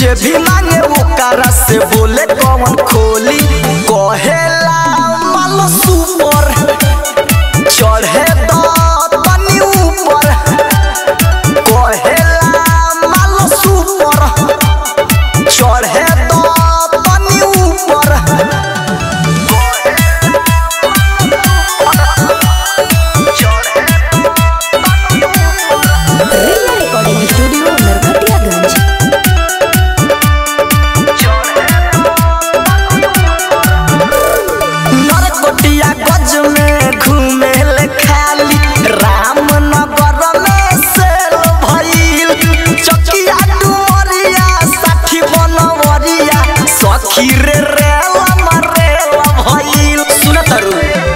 जे भी मांगे ओकरा से बोले कौन खोली कहेला मालो सुपर चढ़े द तनी ऊपर कहेला मालो सुपर चढ़े द तनी ऊपर रिया रिकॉर्डिंग स्टूडियो नरकटियागंज नरकोटिया गज में घूमे ले खाली रामनगर में सेल भइल चकिया डुमरिया साठी बनवरिया सखी रे रेल मरेल भइल सुन तरू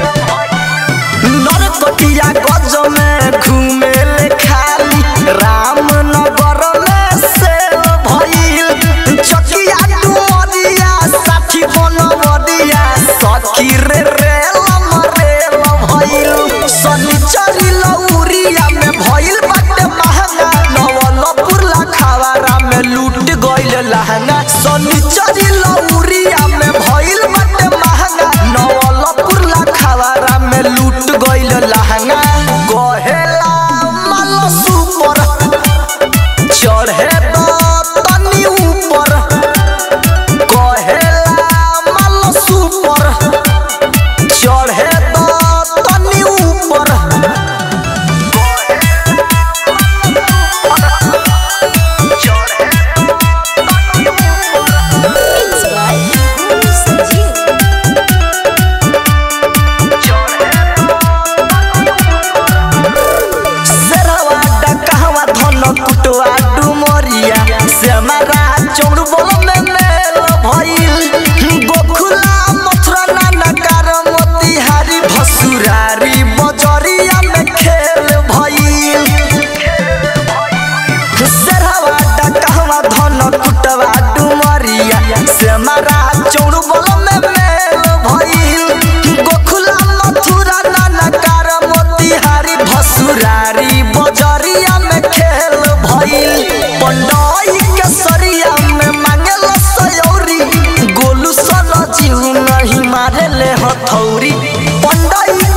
नरकोटिया गज में घूमे ले खाली रामनगर में सेल भइल चकिया डुमरिया साठी बनवरिया सखी रे रेल मरेल भइल सनिचरी लौरिया में भइल बाटे महंगा नवलपुर लखावारा में लूट गइल लहंगा सनिचरी लौरिया में भइल बाटे महंगा नवलपुर लखावारा में लूट गइल लहंगा कहेला माल सुपर चढ़े द तनी ऊपर कहेला माल सुपर चढ़े द तनी ऊपर It's by Guru Sanjeev. सेरवा डकहवा धन कुटवा डुमरिया सेमरा चौड़ बोल में मेल भइल गोखुला मथुरा नानकार मोतिहारी भसुरारी बजरिया में खेल भइल सेरवा डकहवा धन कुटवा डुमरिया सेमरा चौड़ बोल में मेल भइल गोखुला मथुरा नानकार मोतिहारी भसुरारी बजरिया में खेल भइल पंडई के सरिया में मांगल सयौरी गोलू सन जीव नहीं मारे ले हथौरी पंडई